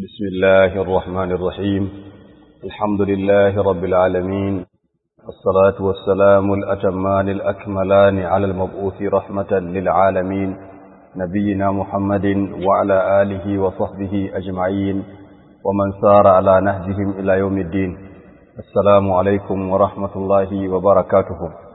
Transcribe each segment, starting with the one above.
بسم الله الرحمن الرحيم الحمد لله رب العالمين الصلاة والسلام الأتمان الأكملان على المبعوث رحمة للعالمين نبينا محمد وعلى آله وصحبه أجمعين ومن سار على نهجهم إلى يوم الدين السلام عليكم ورحمة الله وبركاته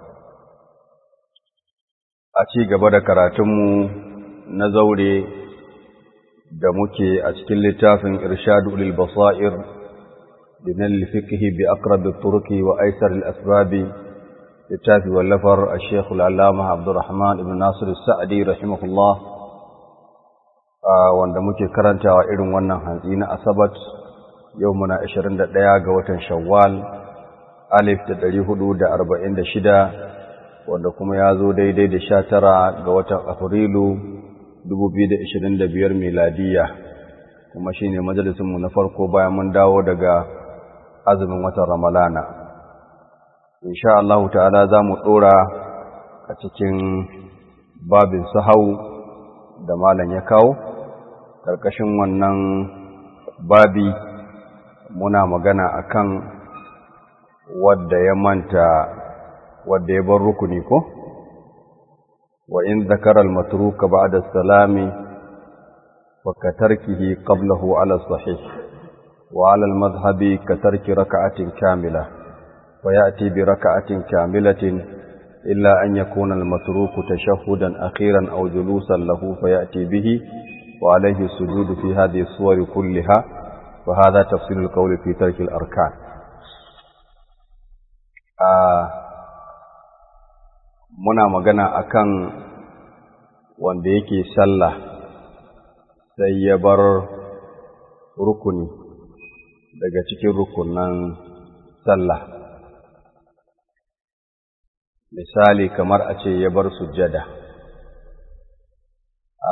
أتي قبل كراتم نزولي da muke a cikin littafin irshadu lil basair bin al-fiqh bi aqrab at-turuq wa aysar al-asbab littafi wallafar al-sheikh al-allama Abdurrahman ibn Nasir al-Sa'di rahimahullah wanda muke karantawa irin wannan hantsi na asabat yau muna 21 ga watan shawwal alif da 446 wanda kuma ya zo daidai da 19 ga watan afrilu 2025 miladiya kuma shine majalisinmu na farko bayan mun dawo daga azumin watan ramalana insha Allah ta'ala za mu ɗora a cikin babin sahau da malam ya kawo ƙarƙashin wannan babi muna magana akan wadda ya manta wadda ya bar rukuni ko? وإن ذكر المتروك بعد السلام وكتركه قبله على الصحيح وعلى المذهب كترك ركعة كاملة ويأتي بركعة كاملة إلا أن يكون المتروك تشهدا أخيرا أو جلوسا له فيأتي به وعليه السجود في هذه الصور كلها وهذا تفصيل القول في ترك الأركان آه muna magana akan wanda yake sallah sai ya bar rukuni daga cikin rukunan sallah misali kamar a ce ya bar sujjada a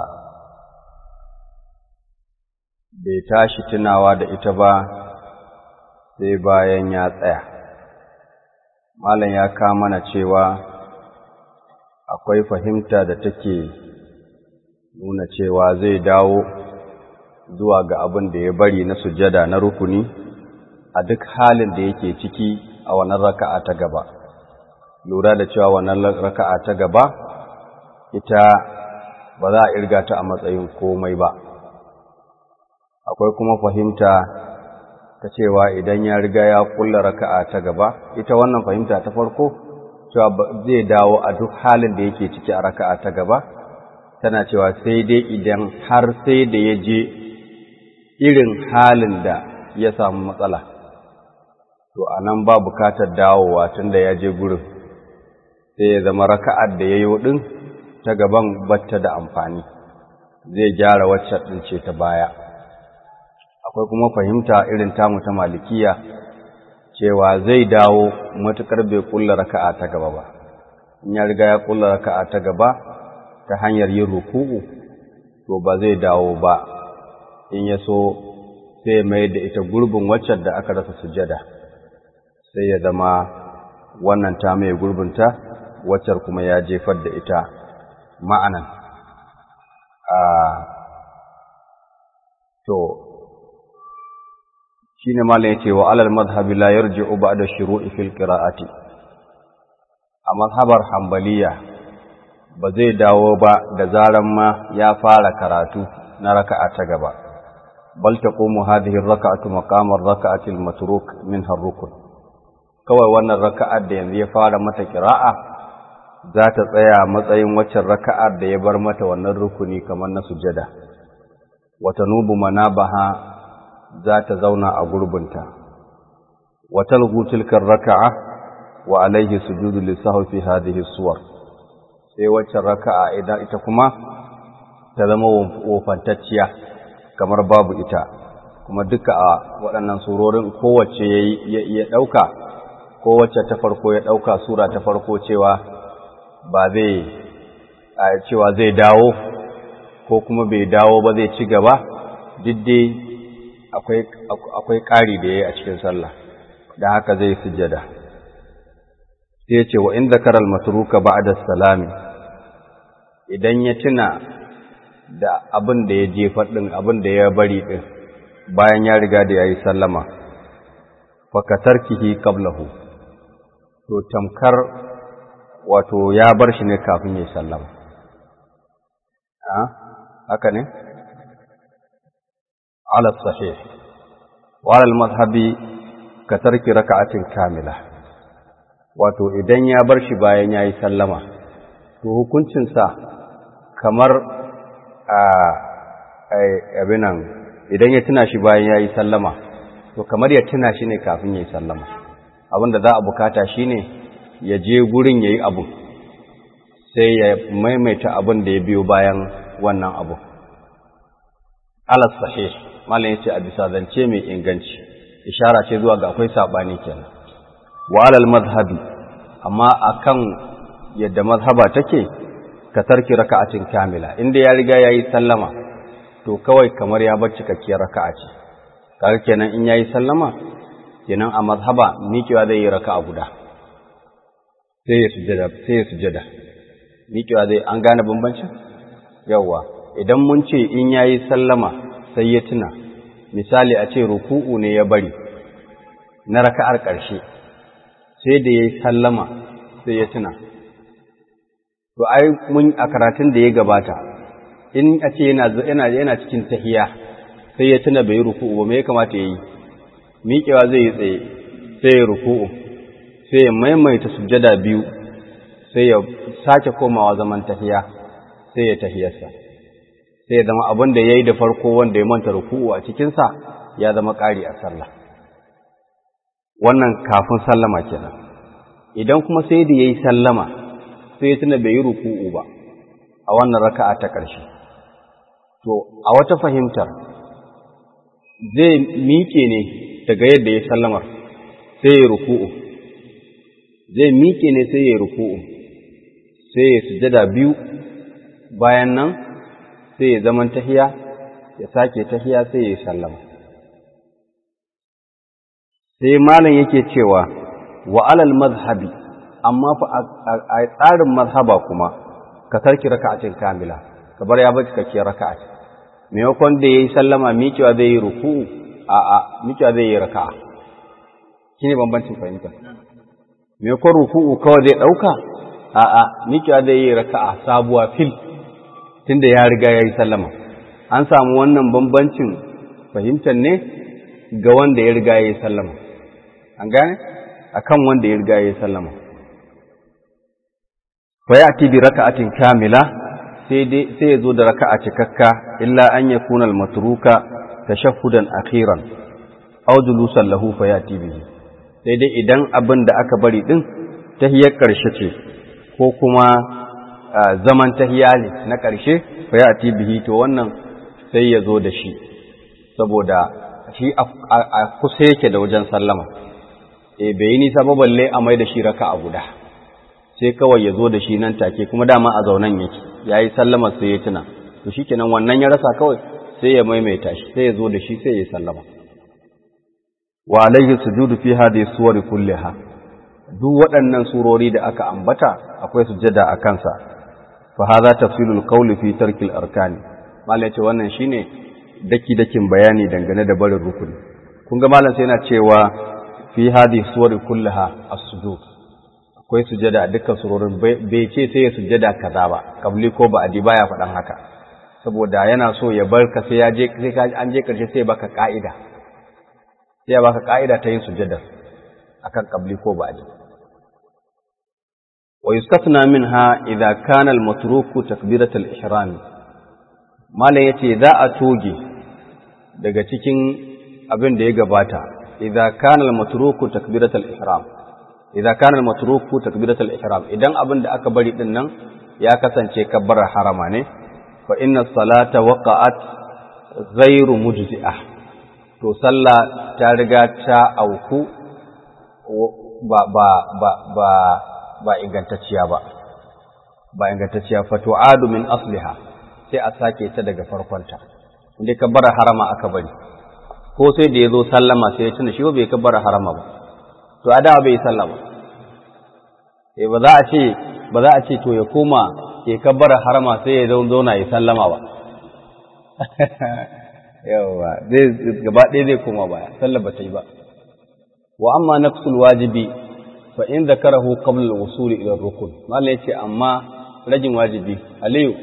bai tashi tunawa da ita ba sai bayan ya tsaya malam ya kama mana cewa akwai fahimta da take nuna cewa zai dawo zuwa ga abin da ya bari na sujada na rukuni a duk halin da yake ciki a wannan raka'a ta gaba lura da cewa wannan raka'a ta gaba ita ba za a irga ta a matsayin komai ba akwai kuma fahimta ta cewa idan ya riga ya kulla raka'a ta gaba ita wannan fahimta ta farko cewa zai dawo a duk halin da yake ciki a raka'a ta gaba tana cewa sai dai idan har sai da ya je irin halin da ya samu matsala to a nan ba bukatar dawowa tun da ya je gurin sai ya zama raka'ar da ya yi ɗin ta gaban batta da amfani zai gyara wacce ɗin ce ta baya akwai kuma fahimta irin tamu ta malikiya cewa zai dawo matuƙar bai ƙulla raka'a ta gaba ba in ya riga ya ƙulla raka'a ta gaba ta hanyar yin ruku'u to ba zai dawo ba in ya so sai mai da ita gurbin waccan da aka rasa sujada sai ya zama wannan ta mai gurbinta waccar kuma ya jefar da ita ma'anan a to shine malam yace wa alal madhhabi la yarji'u ba'da shuru'i fil qira'ati a mazhabar hanbaliya ba zai dawo ba da zaran ma ya fara karatu na raka'a ta gaba bal taqumu hadhihi ar-raka'atu maqama ar-raka'ati al-matruk minha ar-rukn kawai wannan raka'ar da yanzu ya fara mata qira'a za ta tsaya matsayin waccan raka'ar da ya bar mata wannan rukuni kamar na sujada wa tanubu manabaha za ta zauna a gurbinta wa talghu tilka raka'a wa alayhi sujudu lisahu fi hadhihi suwar sai wacce raka'a idan ita kuma ta zama wofantacciya kamar babu ita kuma duka a waɗannan surorin kowace ya ɗauka kowace ta farko ya ɗauka sura ta farko cewa ba zai cewa zai dawo ko kuma bai dawo ba zai ci gaba diddai akwai ƙari da ya yi a cikin sallah da haka zai sujjada sai ya ce wa in zakara al-matruka ba'da salami idan ya tuna da abin da ya jefa din abin da ya bari din bayan ya riga da ya yi sallama fakatarkihi qablahu to tamkar wato ya bar shi ne kafin ya yi sallama haka ne ala sahih wa ala mazhabi ka tarki raka'atin kamila wato idan ya bar shi bayan ya yi sallama to hukuncinsa kamar a abinan idan ya tuna shi bayan ya yi sallama to kamar ya tuna shi ne kafin ya yi sallama abinda za a bukata shi ne ya je gurin ya yi abu sai ya maimaita abin da ya biyo bayan wannan abu alas sahih malam yace a bisa zance mai inganci ishara ce zuwa ga akwai sabani kenan wa alal madhhabi amma akan yadda mazhaba take ka tarki raka'atin kamila inda ya riga yayi sallama to kawai kamar ya bar cikakkiyar raka'a ce kaga kenan in yayi sallama kenan a mazhaba miƙewa zai yi raka'a guda sai ya sujada sai ya sujada miƙewa zai an gane bambancin yawa idan mun ce in yayi sallama sai ya tuna misali a ce ruku'u ne ya bari na raka'ar ƙarshe sai da yayi sallama sai ya tuna to ai mun a karatun da ya gabata in a ce yana yana yana cikin tahiya sai ya tuna bai ruku'u ba me ya kamata yayi miƙewa zai yi tsaye sai ya ruku'u sai ya maimaita sujjada biyu sai ya sake komawa zaman tahiya sai ya tahiyarsa sai ya zama abin da ya yi da farko wanda ya manta ruku'u a cikinsa ya zama ƙari a sallah wannan kafin sallama kenan idan kuma sai da ya yi sallama sai ya tuna bai yi ruku'u ba a wannan raka'a ta ƙarshe to a wata fahimtar zai miƙe ne daga yadda ya sallamar sai ya ruku'u zai miƙe ne sai ya ruku'u sai ya sujada biyu bayan nan sai ya zaman tahiya ya sake tahiya sai ya sallama sai malam yake cewa wa alal mazhabi amma fa a tsarin mazhaba kuma ka tarki raka'atin kamila ka bar ya bar cikakkiyar raka'a maimakon da yayi sallama miƙewa zai yi ruku'u a a miƙewa zai yi raka'a shine bambancin fahimta maimakon ruku'u kawai zai ɗauka a a miƙewa zai yi raka'a sabuwa fil tunda ya riga ya yi sallama an samu wannan bambancin fahimtar ne ga wanda ya riga ya yi sallama an gane akan wanda ya riga ya yi sallama fa ya'ti bi raka'atin kamila sai dai sai ya zo da raka'a cikakka illa an yakuna al-matruka tashahhudan akhiran aw julusan lahu fa ya'ti bihi sai dai idan abin da aka bari din tahiyar karshe ce ko kuma zaman tahiya ne na karshe fa ya'ti bihi to wannan sai ya zo da shi saboda shi a kusa yake da wajen sallama e bai yi nisa ba balle a mai da shi raka a guda sai kawai ya zo da shi nan take kuma dama a zaunan yake ya yi sallama sai ya tuna to shi kenan wannan ya rasa kawai sai ya maimaita shi sai ya zo da shi sai ya sallama wa alaihi sujudu fi hadhihi suwari kulliha duk waɗannan surori da aka ambata akwai sujada a kansa fa hadha tafsilul qawli fi tarkil arkani malai ce wannan shine daki dakin bayani dangane da barin rukuni kun ga malam sai yana cewa fi hadhihi suwari kullaha as-sujud akwai sujada a dukkan surorin bai ce sai ya sujada kaza ba kabli ko ba adi baya faɗan haka saboda yana so ya bar ka sai ya je sai ka an je karshe sai baka ka'ida sai ya baka ka'ida ta yin sujada akan kabli ko ba adi wa yustasna minha idza kana al-matruku takbirat al-ihram malam yace za a toge daga cikin abin da ya gabata إذا كان المتروك تكبيرة الإحرام إذا كان المتروك تكبيرة الإحرام إذن أبن دا أكبر إذن يا كسن كبر حرماني فإن الصلاة وقعت غير مجزئة to sallah ta riga ta auku ba ba ba ba ba ingantacciya ba ba ingantacciya fa tu'adu min asliha sai a sake ta daga farkonta inda ka bara harama aka bari ko sai da ya zo sallama sai ya tuna shi bai kabbara harama ba to a dawa bai sallama eh ba za a ce ba za a ce to ya koma ya kabbara harama sai ya zauna ya sallama ba yawa zai gaba ɗaya zai koma baya sallar ba ta yi ba wa amma naqsul wajibi fa in zakarahu qabla al-wusul ila ar-rukn mallan yace amma rajin wajibi aliyu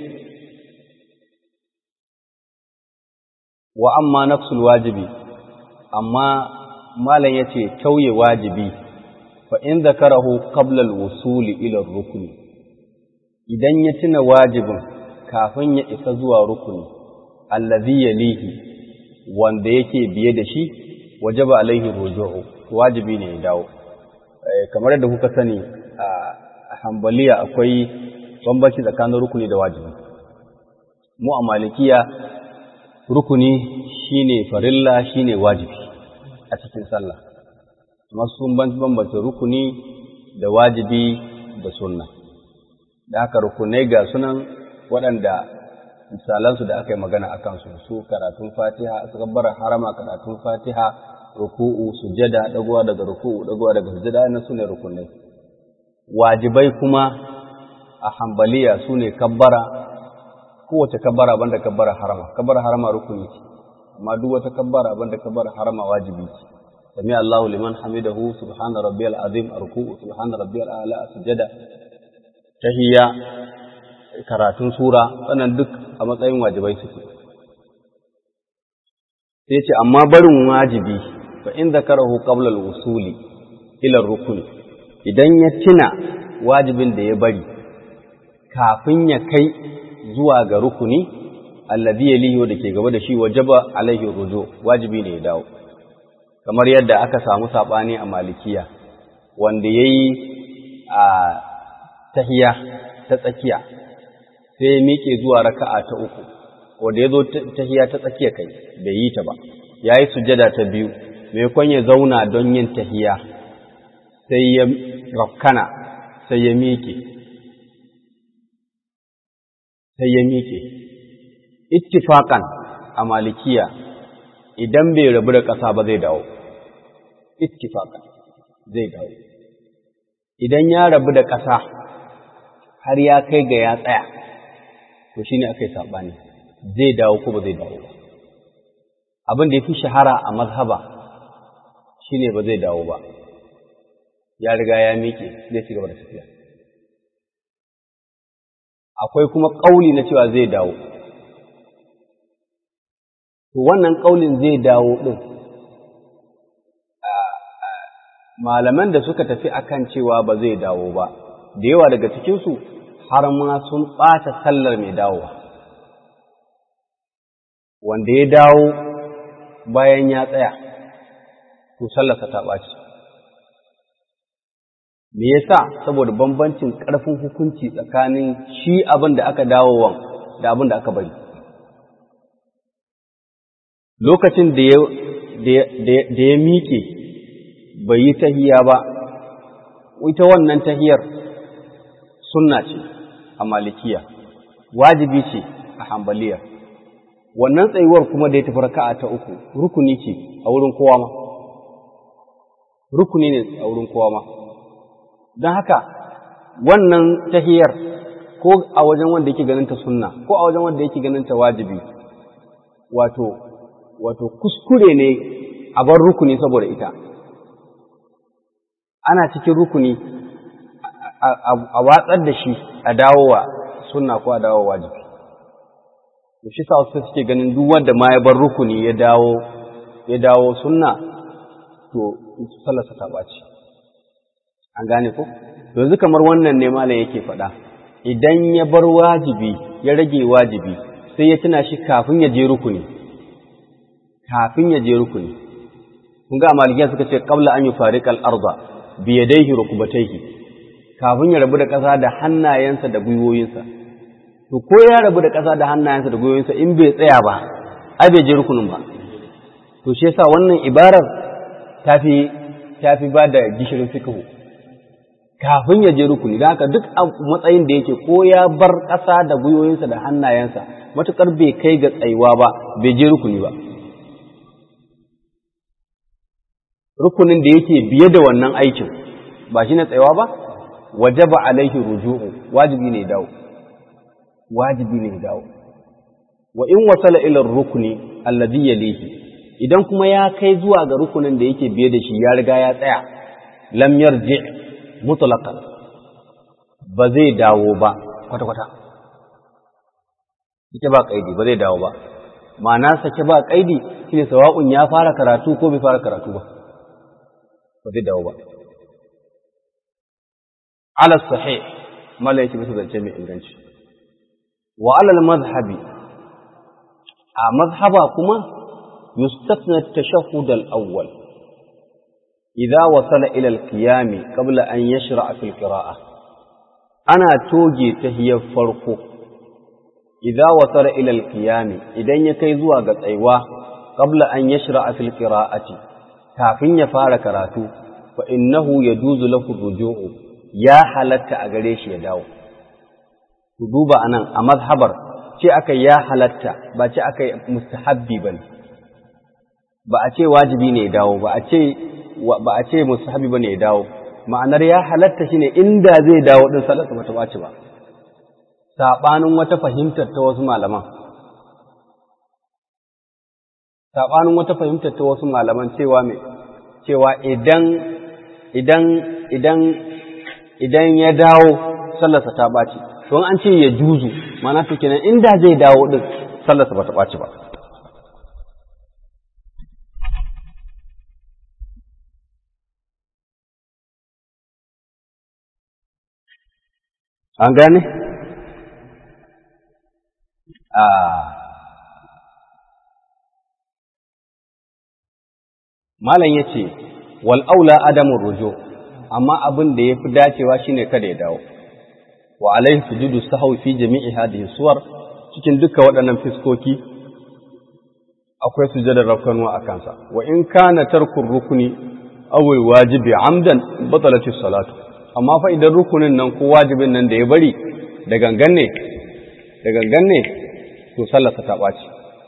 wa amma naqsul wajibi amma mallan yace tauye wajibi fa in zakarahu qabla al-wusul ila ar-rukn idan ya tuna wajibin kafin ya isa zuwa rukuni allazi yalihi wanda yake biye da shi wajaba alaihi ruju'u wajibi ne ya dawo kamar yadda kuka sani a hambaliya akwai bambanci tsakanin rukuni da wajibi mu a malikiya rukuni shine farilla shine wajibi a cikin sallah masu sun bambance rukuni da wajibi da sunna da haka rukunai ga sunan waɗanda misalansu da aka yi magana a kansu su karatun fatiha su gabbara harama karatun fatiha ruku'u sujada dagowa daga ruku'u dagowa daga sujada na sune rukunai wajibai kuma a hambaliya sune kabbara kowace kabbara banda kabbara harama kabbara harama rukuni ce amma duk wata kabbara banda kabbara harama wajibi ce sami Allahu liman hamidahu subhana rabbiyal azim ruku'u subhana rabbiyal a'la sujada tahiyya karatun sura wannan duk a matsayin wajibai suke sai ce amma barin wajibi fa in zakarahu qabla al-wusuli ila rukuni idan ya tuna wajibin da ya bari kafin ya kai zuwa ga rukuni alladhi yalihi da ke gaba da shi wajaba alaihi ruju wajibi ne ya dawo kamar yadda aka samu sabani a malikiya wanda yayi a tahiya ta tsakiya sai ya miƙe zuwa raka'a ta uku wanda ya zo tahiya ta tsakiya kai bai yi ta ba ya yi sujada ta biyu mai ya zauna don yin tahiya sai ya rafkana sai ya miƙe sai ya miƙe ittifaƙan a malikiya idan bai rabu da ƙasa ba zai dawo ittifaƙan zai dawo idan ya rabu da ƙasa har ya kai ga ya tsaya to shine aka yi saɓani zai dawo ko ba zai dawo ba abin da ya fi shahara a mazhaba shine ba zai dawo ba ya riga ya miƙe zai ci gaba da tafiya akwai kuma ƙauli na cewa zai dawo to wannan ƙaulin zai dawo ɗin malaman da suka tafi akan cewa ba zai dawo ba da yawa daga cikinsu har ma sun ɓata sallar mai dawowa wanda ya dawo bayan ya tsaya to sallarsa ta ɓaci me yasa saboda bambancin ƙarfin hukunci tsakanin shi abin da aka dawowa da abin da aka bari lokacin da ya miƙe bai yi tahiya ba ita wannan tahiyar sunna ce a malikiya wajibi ce a hambaliya wannan tsayuwar kuma da ya tafi raka'a ta uku rukuni ce a wurin kowa ma rukuni ne a wurin kowa ma don haka wannan tahiyar ko a wajen wanda yake ganin ta sunna ko a wajen wanda yake ganin ta wajibi wato wato kuskure ne a bar rukuni saboda ita ana cikin rukuni a watsar da shi a dawowa sunna ko a dawowa wajibi to shi sa wasu suke ganin duk wanda ma ya bar rukuni ya dawo ya dawo sunna to sallarsa ta ɓaci an gane ko yanzu kamar wannan ne malam yake faɗa idan ya bar wajibi ya rage wajibi sai ya tuna shi kafin ya je rukuni kafin ya je rukuni kun ga malikiya suka ce qabla an yufariqal arda bi yadayhi rukbatayhi kafin ya rabu da ƙasa da hannayensa da gwiwoyinsa to ko ya rabu da ƙasa da hannayensa da gwiwoyinsa in bai tsaya ba ai bai je rukunin ba to shi yasa wannan ibarar tafi tafi ba da gishirin fiqhu kafin ya je rukuni da haka duk matsayin da yake ko ya bar ƙasa da gwiwoyinsa da hannayensa matuƙar bai kai ga tsayuwa ba bai je rukuni ba rukunin da yake biye da wannan aikin ba shi na tsayawa ba wajaba alaihi ruju'u wajibi ne dawo wajibi ne dawo wa in wasala ila rukuni alladhi yalihi idan kuma ya kai zuwa ga rukunin da yake biye da shi ya riga ya tsaya lam yarji mutlaqan ba zai dawo ba kwata kwata ita ba kaidi ba zai dawo ba ma'ana sake ba kaidi shine sawa'un ya fara karatu ko bai fara karatu ba ba zai dawo ba ala sahih mala yake bisa zance mai inganci wa alal mazhabi a mazhaba kuma yustafna at-tashahhud al-awwal idza wasala ila al-qiyam qabla an yashra fi al-qira'ah ana toge tahiyar farko idza wasala ila al-qiyam idan ya kai zuwa ga tsaiwa qabla an yashra fi al-qira'ati kafin ya fara karatu fa innahu yajuzu lahu ruju'u ya halatta a gare shi ya dawo. Ku duba a nan a mazhabar ce aka ya halatta ba ce aka yi mustahabbi ba ne, ba a ce wajibi ne ya dawo ba a ce ba a ce mustahabbi ba ne ya dawo, ma'anar ya halatta shi ne inda zai dawo ɗin salatu ba ta ɓaci ba, saɓanin wata fahimtar ta wasu malaman. Saɓanin wata fahimtar ta wasu malaman cewa mai cewa idan idan idan idan ya dawo sallarsa ta ɓaci don an ce ya juzu mana su kenan inda zai dawo ɗin sallarsa ba ta ɓaci ba an gane? a malam ya ce wal'aula adamun rujo amma abin da ya fi dacewa shine kada ya dawo wa alaihi sujudu sahwi fi jami'i hadhihi suwar cikin duka waɗannan fiskoki akwai sujudar rafkanuwa a kansa wa in kana tarkur rukuni aw wajibi amdan batalati salatu amma fa idan rukunin nan ko wajibin nan da ya bari da gangan ne da gangan ne to sallarsa ta ɓaci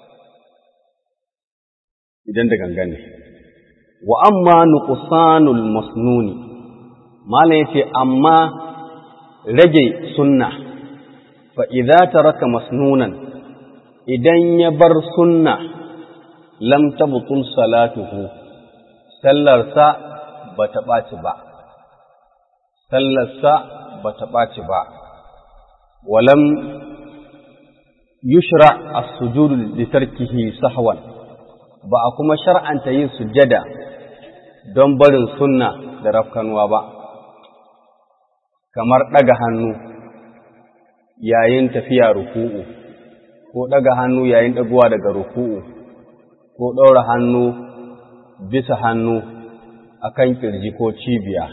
idan da gangan ne wa amma nuqsanul masnuni malam yace amma rage sunna fa idza taraka masnunan idan ya bar sunna lam tabtul salatuhu sallarsa bata ɓaci ba sallarsa bata ɓaci ba walam yushra as-sujudu li tarkihi sahwan ba a kuma shar'anta yin sujjada don barin sunna da rafkanuwa ba kamar ɗaga hannu yayin tafiya ruku'u ko ɗaga hannu yayin ɗaguwa daga ruku'u ko ɗaura hannu bisa hannu akan ƙirji ko cibiya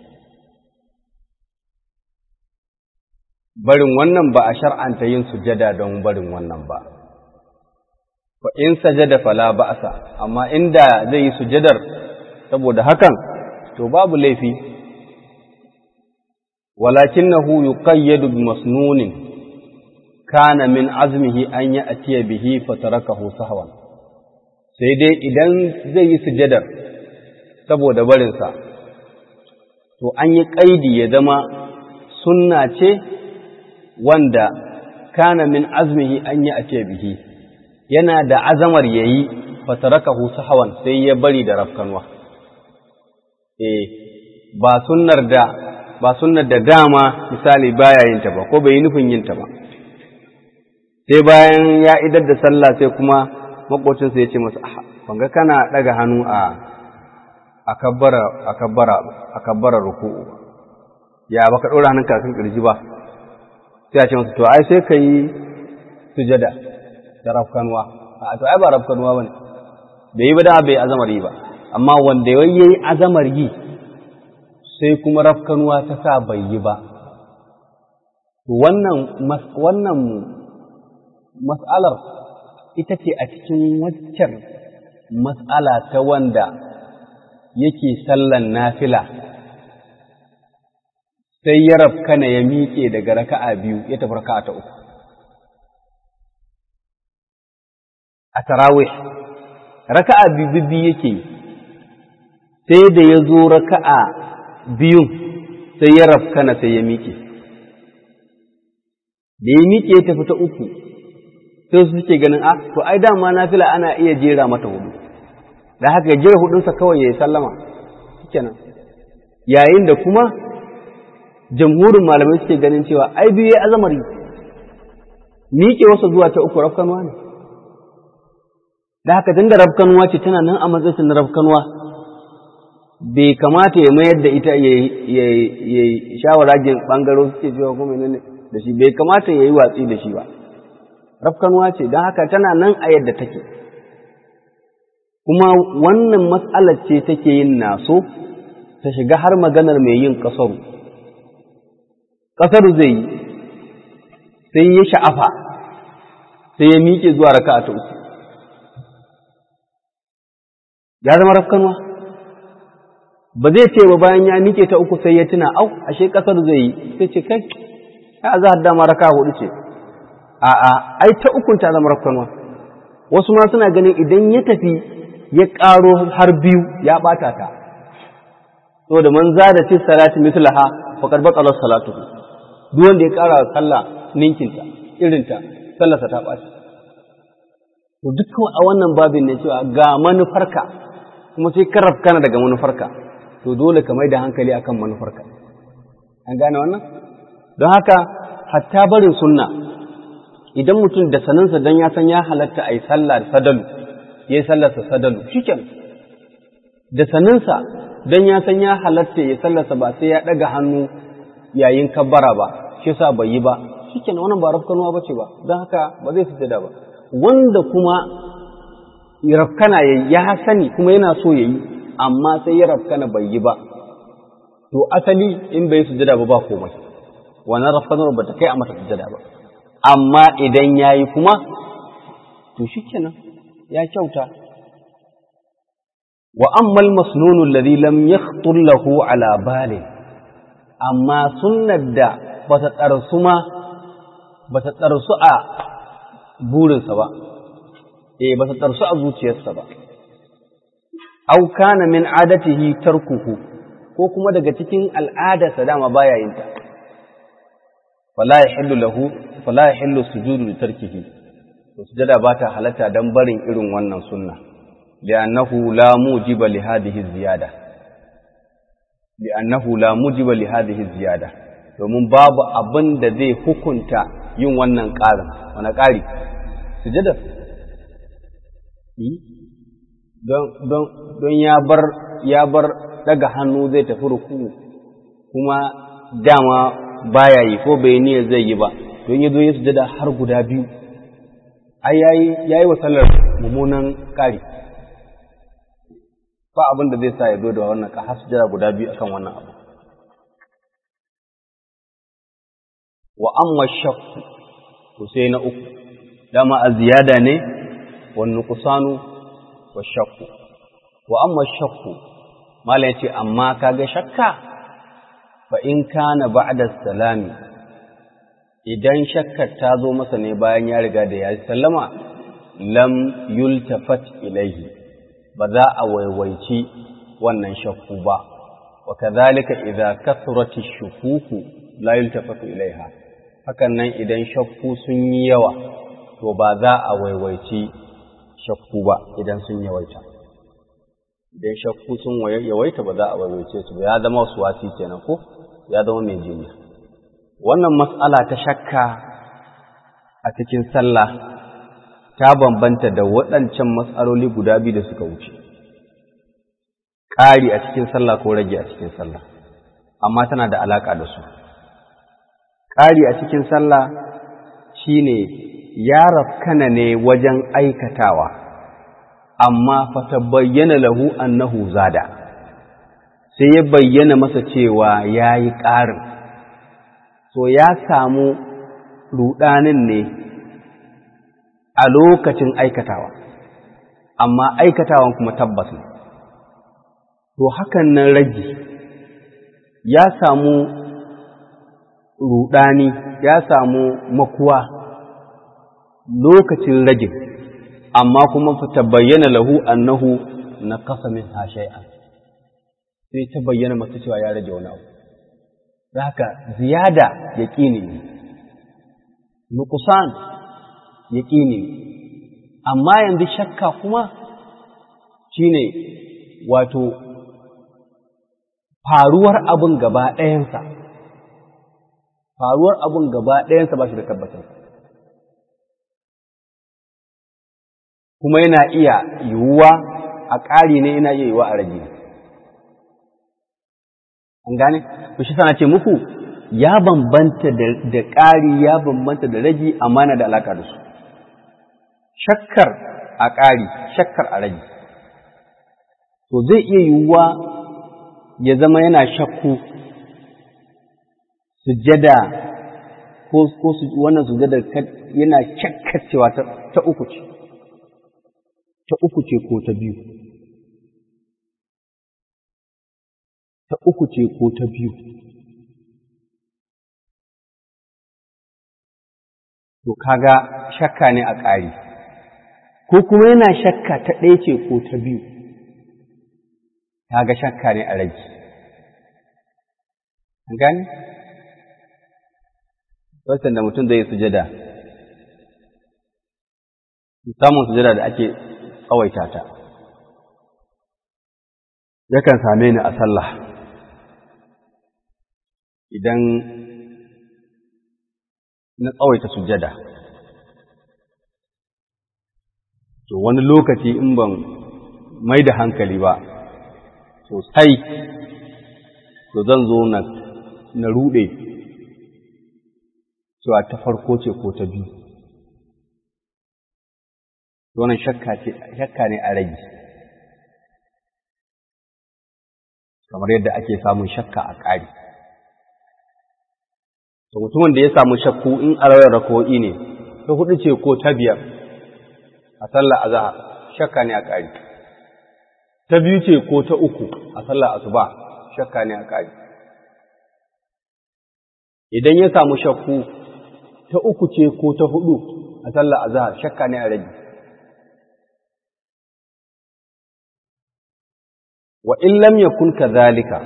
barin wannan ba a shar'anta yin sujada don barin wannan ba fa in sajada fala ba'sa amma inda zai yi sujadar saboda hakan to babu laifi walakinahu yuqayyadu bi masnunin kana min azmihi an ya'tiya bihi fatarakahu sahwan sai dai idan zai yi sujadar saboda barinsa to an yi kaidi ya zama sunna ce wanda kana min azmihi an ya'tiya bihi yana da azamar yayi fatarakahu sahwan sai ya bari da rafkanwa eh ba sunnar da ba sunnar da dama misali baya yin ta ba ko bai yi nufin yin ta ba sai bayan ya idar da sallah sai kuma makocinsa ya ce masa ban ga kana daga hannu a akabbara akabbara akabbara ruku'u ya baka dora hannunka kan kirji ba sai ya ce masa to ai sai ka yi sujada da rafkanwa a to ai ba rafkanwa bane bai yi ba da bai azamar yi ba amma wanda yayi azamar yi sai kuma rafkanuwa ta sa bai yi ba. Wannan, wannan mas'alar ita ce a cikin waccan mas'ala ta wanda yake sallan nafila sai ya rafkana ya miƙe daga raka'a biyu ya tafi raka'a ta uku. A tarawih, raka'a biyu yake sai da ya zo raka'a biyun sai ya rafkana sai ya miƙe. Da ya miƙe ya tafi ta uku, sai su suke ganin a to ai dama nafila ana iya jera mata hudu da haka ya jera hudunsa kawai ya yi sallama kenan yayin da kuma jamhurin malamai suke ganin cewa ai biyu ya azamari miƙe wasu zuwa ta uku rafkanuwa ne da haka tun da rafkanuwa ce tana nan a matsayin na rafkanuwa bai kamata ya mayar da ita ya yi shawaragin ɓangaro suke cewa kuma ne da shi bai kamata ya yi watsi da shi ba rafkanuwa ce don haka tana nan a yadda take kuma wannan matsalar ce take yin naso ta shiga har maganar mai yin ƙasaru ƙasaru zai yi sai ya sha'afa sai ya miƙe zuwa raka ta uku ya zama rafkanuwa ba zai ce ba bayan ya miƙe ta uku sai ya tuna au ashe ƙasar zai yi sai ce kai ya za a dama raka hudu ce a'a ai ta ukun ta zama rafkanuwa wasu ma suna ganin idan ya tafi ya ƙaro har biyu ya ɓata ta saboda man zada fi salati mislaha faqad batala salatu duk wanda ya ƙara sallah ninkinta irinta sallarsa ta ɓaci to dukkan a wannan babin ne cewa ga manufarka kuma sai ka rafkana daga manufarka to dole ka mai da hankali akan manufarka an gane wannan don haka hatta barin sunna idan mutum da saninsa don ya san ya halatta a yi sallah da sadalu ya yi sallarsa sadalu shiken da saninsa don ya san ya halatta ya sallarsa ba sai ya ɗaga hannu yayin kabbara ba shi sa bai yi ba shiken wannan ba rafkanuwa ba ce ba don haka ba zai sujada ba wanda kuma rafkana ya ya sani kuma yana so ya yi amma sai ya rafkana bai yi ba to asali in bai sujada ba ba komai wannan rafkanar ba ta kai a mata sujada ba amma idan ya yi kuma to shi kenan ya kyauta wa ammal masnunu alladhi lam yakhtur lahu ala balin amma sunnar da bata tsarsu ma bata tsarsu a burinsa ba eh bata tsarsu a zuciyarsa ba aw kana min adatihi tarkuhu ko kuma daga cikin al'adarsa dama baya yin ta fala yahillu lahu fala yahillu sujudu li tarkihi to sujada ba ta halatta dan barin irin wannan sunna li'annahu la mujiba li hadhihi ziyada li'annahu la mujiba li hadhihi ziyada domin babu abin da zai hukunta yin wannan ƙarin wani ƙari sujada don don don ya bar ya bar daga hannu zai tafi ruku kuma dama baya yi ko bai niyya zai yi ba don ya zo ya sujada har guda biyu ai yayi yayi wa sallar mummunan ƙari ba abin da zai sa ya zo da wannan ka har sujada guda biyu akan wannan abu wa amma shakku to sai na uku dama a ziyada ne wa nuqsanu wa shakku wa amma shakku mala yace amma kaga shakka fa in kana ba'da salami idan shakkar ta zo masa ne bayan ya riga da ya sallama lam yultafat ilaihi ba za a waiwaici wannan shakku ba wa kadhalika idza kathurat ash-shukuku la yultafatu ilaiha hakan nan idan shakku sun yi yawa to ba za a waiwaici shakku ba idan sun yawaita idan shakku sun yawaita ba za a waiwaice su ba ya zama wasu wasi kenan ko ya zama mai jinya wannan mas'ala ta shakka a cikin sallah ta bambanta da waɗancan matsaloli guda biyu da suka wuce ƙari a cikin sallah ko rage a cikin sallah amma tana da alaƙa da su ƙari a cikin sallah shine ya rafkana ne wajen aikatawa amma fata bayyana lahu annahu zada sai ya bayyana masa cewa ya yi ƙarin so ya samu ruɗanin ne a lokacin aikatawa amma aikatawan kuma tabbas ne to hakan nan ragi ya samu rudani ya samu makuwa lokacin ragin amma kuma ta bayyana lahu annahu na kasa min shay'an sai ta bayyana masa cewa ya rage wani abu haka ziyada yaqini ne nuqsan yaƙini amma yanzu shakka kuma shine wato faruwar abin gaba ɗayansa faruwar abin gaba ɗayansa ba shi da tabbatar kuma yana iya yiwuwa a ƙari ne yana iya yiwuwa a rage an gane? to shi sana ce muku ya bambanta da ƙari ya bambanta da rage amma na da alaƙa da su shakkar a ƙari shakkar a rage to zai iya yiwuwa ya zama yana shakku sujjada ko ko wannan sujjada yana shakkacewa ta uku ce ta uku ce ko ta biyu ta uku ce ko ta biyu to kaga shakka ne a ƙari ko kuma yana shakka ta ɗaya ce ko ta biyu kaga shakka ne a rage an gane wasan da mutum zai sujada samun sujada da ake tsawaita ta yakan same ni a sallah idan na tsawaita sujada to wani lokaci in ban mai da hankali ba sosai to zan zo na na rude cewa ta farko ce ko ta biyu wannan shakka ce shakka ne a rage kamar yadda ake samun shakka a ƙari to mutumin da ya samu shakku in a rawar rako'i ne ta hudu ce ko ta biyar a sallar azhar shakka ne a ƙari ta biyu ce ko ta uku a sallar asuba shakka ne a ƙari idan ya samu shakku ta uku ce ko ta hudu a sallar azhar shakka ne a rage wa in lam yakun kadhalika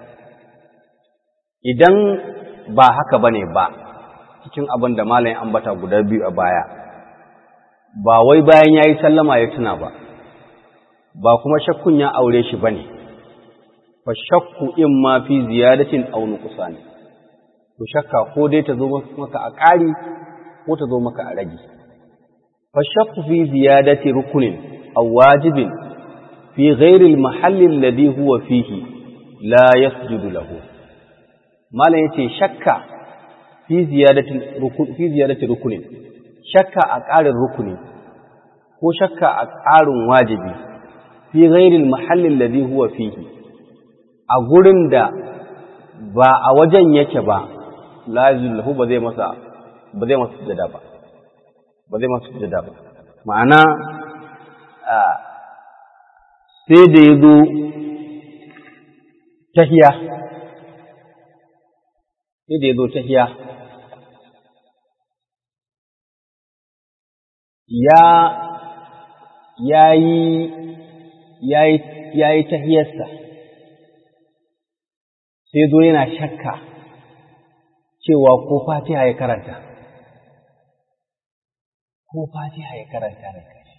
idan ba haka bane ba cikin abin da malamin ambata guda biyu a baya ba wai bayan yayi sallama ya tuna ba ba kuma shakkun ya aure shi bane fa shakku in ma fi ziyadatin aw nuqsan to shakka ko dai ta zo maka a ƙari ko ta zo maka a rage fa shakku fi ziyadati rukunin aw wajibin في غير المحل الذي هو فيه لا يسجد له ما لا يتي شك في زيادة ركن في زيادة ركن شك أقال الركن هو شك أقال واجب في غير المحل الذي هو فيه أقولن دا ba a wajen yake ba lazim lahu ba zai masa ba zai masa sujada ba ba zai masa sujada ba ma'ana sai da ya zo tahiya sai da ya zo tahiya ya yayi yayi yayi tahiyarsa sai zo yana shakka cewa ko fatiha ya karanta ko fatiha ya karanta da kashi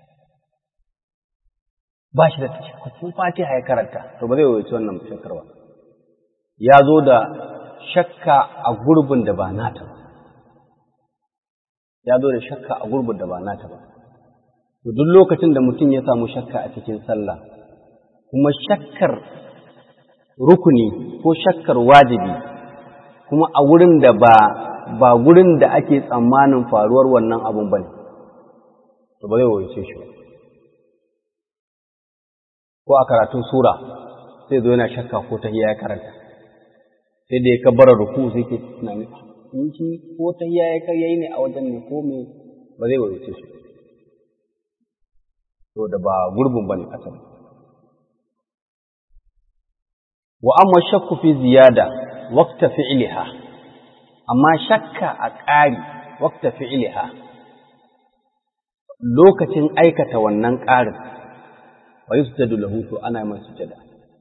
ba shi da cikakkun fatiha ya karanta to ba zai wuce wannan shakkar ba ya zo da shakka a gurbin da ba nata ba ya zo da shakka a gurbin da ba nata ba to duk lokacin da mutum ya samu shakka a cikin sallah kuma shakkar rukuni ko shakkar wajibi kuma a wurin da ba ba gurin da ake tsammanin faruwar wannan abun bane to ba zai wuce shi ba ko a karatun sura sai zo yana shakka ko ta ya karanta sai da ya kabbara ruku sai ke tunani in shi ko ta ya yayi ne a wajen ne ko me ba zai wuce shi to da ba gurbin bane asali wa amma shakku fi ziyada waqta fi'liha amma shakka a ƙari waqta fi'liha lokacin aikata wannan ƙarin wa yusjadu lahu to ana mai sujada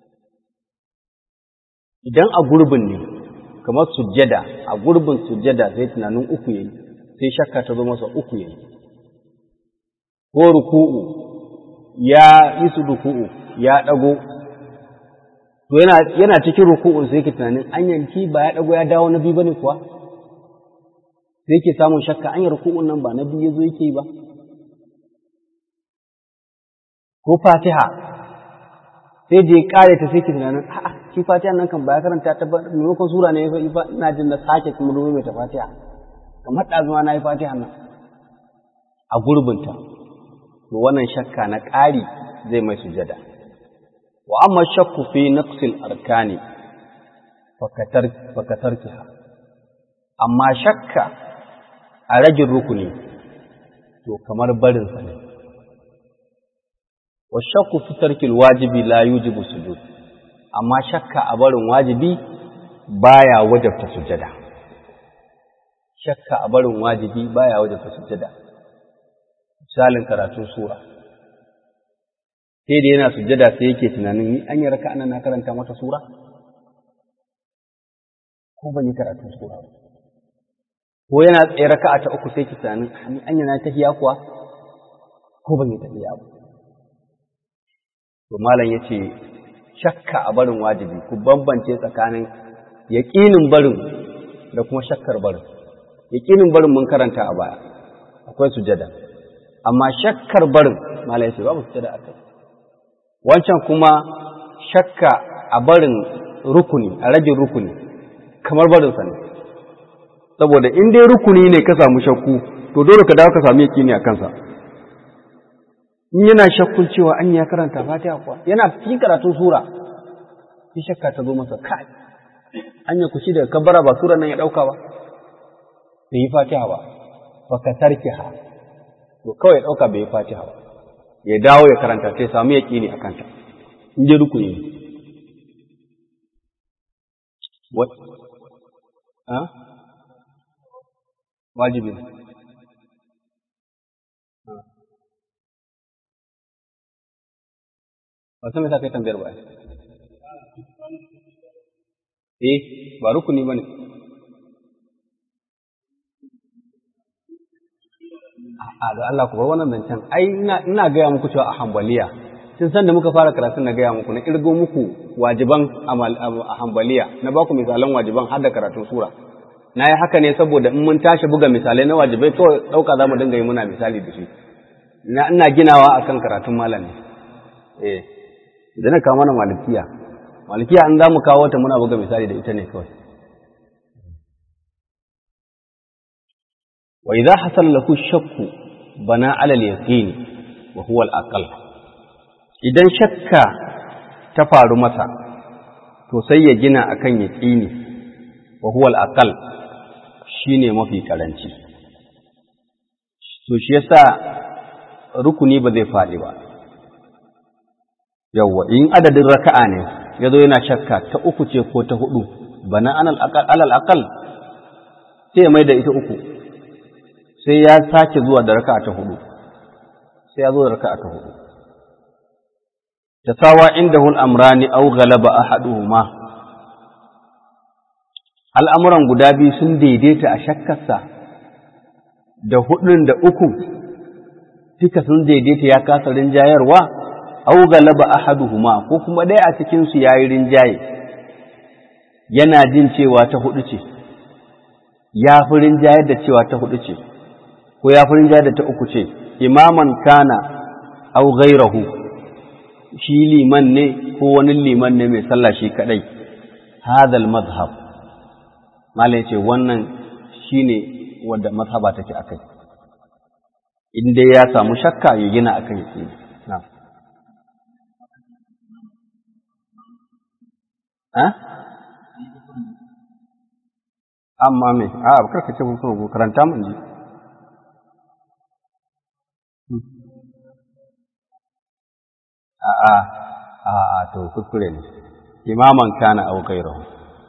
idan a gurbin ne kamar sujada a gurbin sujada sai tunanin uku yayi sai shakka ta zo masa uku yayi ko ruku'u ya yi su ruku'u ya ɗago to yana yana cikin ruku'un sai yake tunanin an yanki ba ya ɗago ya dawo na biyu bane kuwa sai yake samun shakka an yi ruku'un nan ba na biyu yazo yake yi ba ko fatiha sai da ya kare ta sai ke tunanin a'a shi fatiha nan kan ba ya karanta ta ba maimakon sura ne ya yi ba ina jin na sake kuma ruwa mai ta fatiha kamar ɗazuma na yi fatiha nan a gurbinta to wannan shakka na ƙari zai mai sujada wa amma shakku fi naqsil arkani fakatar fakatarkiha amma shakka a ragin rukuni to kamar barin sa ne wa shakku fi tarkil wajibi la yujibu sujud amma shakka a barin wajibi baya wajabta sujada shakka a barin wajibi baya wajabta sujada misalin karatun sura sai da yana sujjada sai yake tunanin ni an yi raka ana na karanta mata sura ko ban yi karatun sura ba ko yana tsaye raka'a ta uku sai ki tunanin ni an yi na tahiya kuwa ko ban yi tahiya ba to malam yace shakka a barin wajibi ku bambance tsakanin yaƙinin barin da kuma shakkar barin yaƙinin barin mun karanta a baya akwai sujada amma shakkar barin malam yace babu sujada akai wancan kuma shakka a barin rukuni a ragin rukuni kamar barinsa ne saboda in dai rukuni ne ka samu shakku to dole ka dawo ka samu yaƙini a kansa in yana shakkun cewa an ya karanta fatiha kuwa yana cikin karatun sura shi shakka ta zo masa kai an ya kushi daga kabbara ba sura nan ya ɗauka ba bai yi fatiha ba ba ka tarki ha to kawai ya ɗauka bai yi fatiha ba ya dawo ya karanta sai samu yaƙini a kanta in je rukuni ne wajibi ne ba san me sa kai tambayar ba eh ba rukuni bane a ga Allah ku bar wannan zancen ai ina ina gaya muku cewa a hambaliya tun san da muka fara karatun na gaya muku na kirgo muku wajiban a hambaliya na ba ku misalan wajiban har da karatun sura na yi haka ne saboda in mun tashi buga misalai na wajibai kawai ɗauka za mu dinga yi muna misali da shi ina ginawa akan karatun malam ne eh idan ka mana malikiya malikiya an za mu kawo ta muna buga misali da ita ne kawai wa idza hasala lahu shakku bana ala al-yaqin wa huwa al-aqal idan shakka ta faru masa to sai ya gina akan yaqini wa huwa al-aqal shine mafi karanci to shi yasa rukuni ba zai faɗi ba yawwa in adadin raka'a ne ya zo yana shakka ta uku ce ko ta hudu bana alal aqal sai ya mai da ita uku sai ya sake zuwa da raka'a ta hudu sai ya zo da raka'a ta hudu tasawa indahu al-amrani aw ghalaba ahaduhuma al'amuran guda biyu sun daidaita a shakkarsa da hudun da uku duka sun daidaita ya kasa rinjayarwa aw galaba ahaduhuma ko kuma ɗaya a cikin su yayi rinjaye yana jin cewa ta hudu ce ya fi rinjayar da cewa ta hudu ce ko ya fi rinjayar da ta uku ce imaman kana aw ghairahu shi liman ne ko wani liman ne mai sallah shi kadai hadal mazhab malai ce wannan shine wanda mazhaba take akai in dai ya samu shakka ya gina akan yake na'am amma me a karka ce musu ko karanta mun ji a a a a to kuskure ne imaman kana au ghayruhu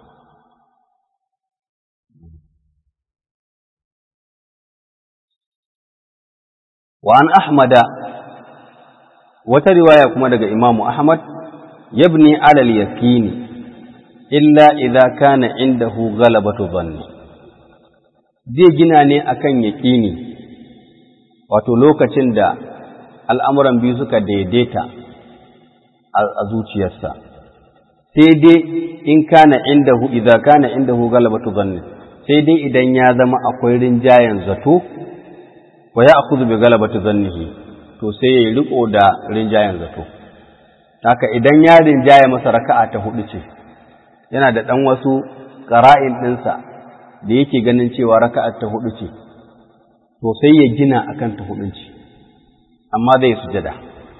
wa an ahmada wata riwaya kuma daga imamu ahmad yabni alal yaqini illa idza kana indahu ghalabatu dhanni zai gina ne akan yaqini wato lokacin da al'amuran biyu suka daidaita a zuciyarsa sai dai in kana indahu idza kana indahu galabatu dhanni sai dai idan ya zama akwai rinjayen zato wa ya'khudhu bi galabati dhannihi to sai ya riko da rinjayen zato haka idan ya rinjaye masa raka'a ta hudu ce yana da dan wasu qara'in dinsa da yake ganin cewa raka'a ta hudu ce to sai ya gina akan ta hudun ce amma zai sujada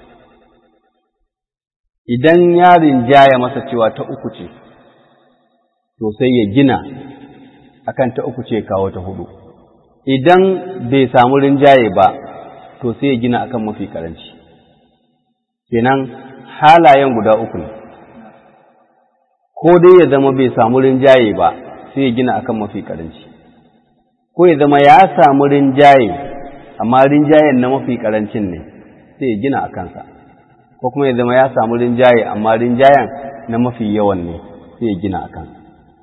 idan ya rinjaya masa cewa ta uku ce to sai ya gina akan ta uku ce kawo ta hudu idan bai samu rinjaye ba to sai ya gina akan mafi karanci kenan halayen guda uku ne ko dai ya zama bai samu rinjaye ba sai ya gina akan mafi karanci ko ya zama ya samu rinjaye amma rinjayen na mafi karancin ne sai ya gina a kansa ko kuma ya zama ya samu rinjaye amma rinjayen na mafi yawan ne sai ya gina a kansa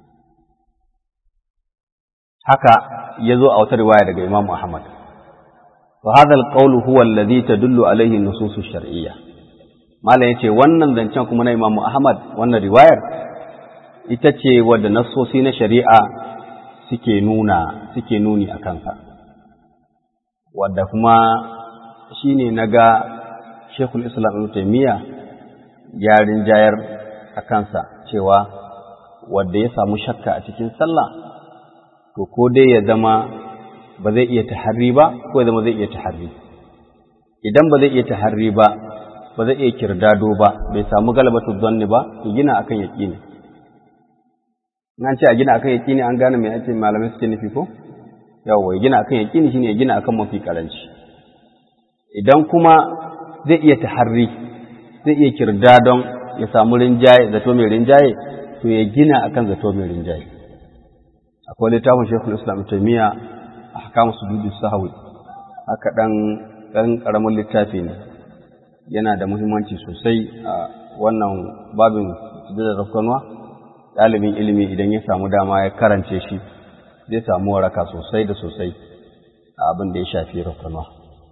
haka ya zo a wata riwaya daga Imam Ahmad wa hadha al huwa alladhi tadullu alayhi an-nusus ash-shar'iyyah malam yace wannan zancen kuma na Imam Ahmad wannan riwayar ita ce wadda nassosi na shari'a suke nuna suke nuni a kansa wadda kuma shine naga Sheikhul Islam Ibn Taymiyyah ya rinjayar a kansa cewa wadda ya samu shakka a cikin sallah to ko dai ya zama ba zai iya taharri ba ko ya zama zai iya taharri idan ba zai iya taharri ba ba zai iya kirdado ba bai samu galabatu zanni ba ya gina akan yaqini nan ce a gina akan yaqini an gane me ake malamai suke nufi ko yawa ya gina akan yaqini shine ya gina akan mafi karanci idan kuma zai iya taharri zai iya kirdadon ya samu rinjaye zato mai rinjaye to ya gina akan zato mai rinjaye akwai littafin shekul islam taimiyya a hakamu su dudu sahawi haka ɗan ɗan ƙaramin littafi ne yana da muhimmanci sosai a wannan babin sujudar rafkanuwa ɗalibin ilimi idan ya samu dama ya karance shi zai samu waraka sosai da sosai a abin da ya shafi rafkanuwa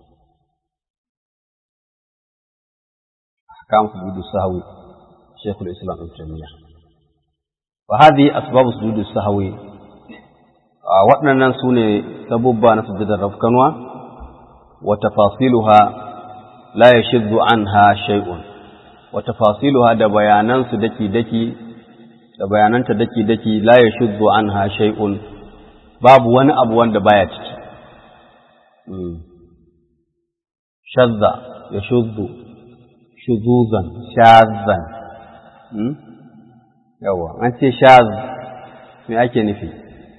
hakamu su dudu sahawi shekul islam taimiyya وهذه أسباب سجود السهو waɗannan su ne sabubba na sujjadar rafkanuwa wa tafasiluha la yashiddu anha shay'un wa tafasiluha da bayanansu daki daki da bayananta daki daki la yashiddu anha shay'un babu wani abu wanda baya ciki shadda yashuddu shuzuzan shazan yawa an ce shaz me ake nufi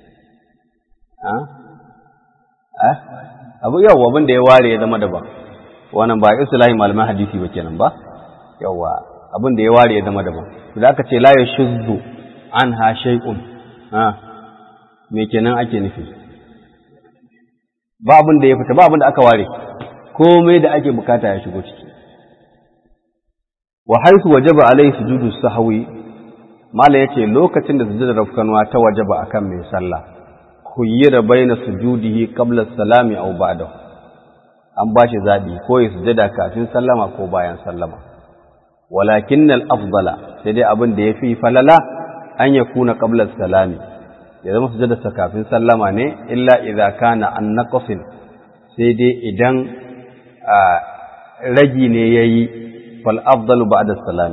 abu yau abin da ya ware ya zama daban wannan ba islahi malaman hadisi ba kenan ba yawa abin da ya ware ya zama daban da aka ce la yashuzzu anha shay'un ha me kenan ake nufi ba abin da ya fita ba abin da aka ware komai da ake bukata ya shigo ciki wa haythu wajaba alayhi sujudu sahwi mala yace lokacin da sujudar rafkanwa ta wajaba akan mai sallah khuyyira baina sujudihi qabla salami aw ba'dahu an bashi zabi ko ya sujada kafin sallama ko bayan sallama walakin al afdala sai dai abin da yafi falala an yakuna qabla salami ya zama sujada sa kafin sallama ne illa idza kana an naqsin sai dai idan ragi ne yayi fal afdalu ba'da salami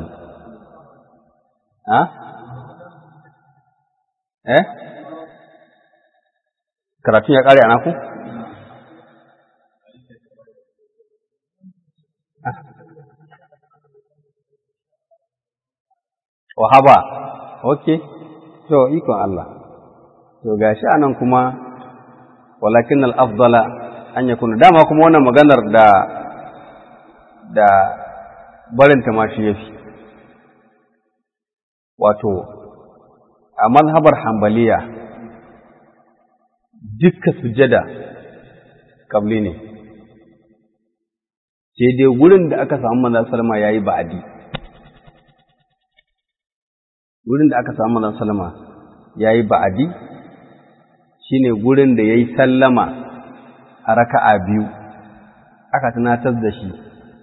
ha eh karatun ya ƙare a naku? Wahaba, ok, to, ikon Allah, to, gashi a nan kuma, walakin al'afdala an ya kuna, dama kuma wannan maganar da, da barinta ma shi ya fi, wato, a mazhabar hambaliya, dukka sujada kabli ne sai dai gurin da aka samu manzon salama yayi ba'adi gurin da aka samu manzon salama yayi ba'adi shine gurin da yayi sallama a raka'a biyu aka tunatar da shi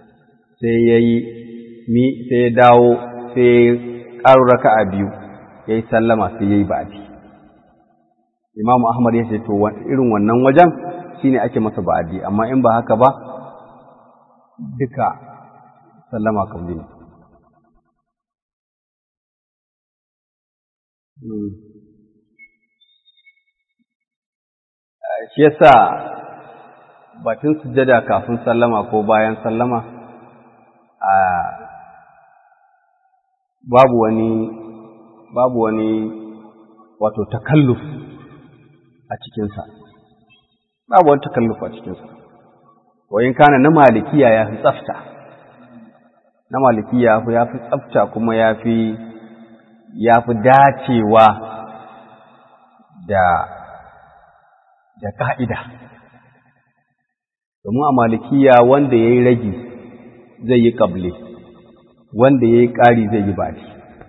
sai ya yi mi sai ya dawo sai ya ƙaro raka'a biyu ya yi sallama sai ya yi ba'adi imamu ahmad ya ce to irin wannan wajen shine ake masa ba'adi amma in ba haka ba duka sallama kabli ne shi yasa batun sujjada kafin sallama ko bayan sallama a babu wani babu wani wato takalluf a cikinsa babu wani takalluf a cikinsa wayin kana na malikiya ya fi tsafta na malikiya ya fi tsafta kuma ya fi ya fi dacewa da da ka'ida domin a malikiya wanda ya yi ragi zai yi ƙable wanda ya yi ƙari zai yi bashi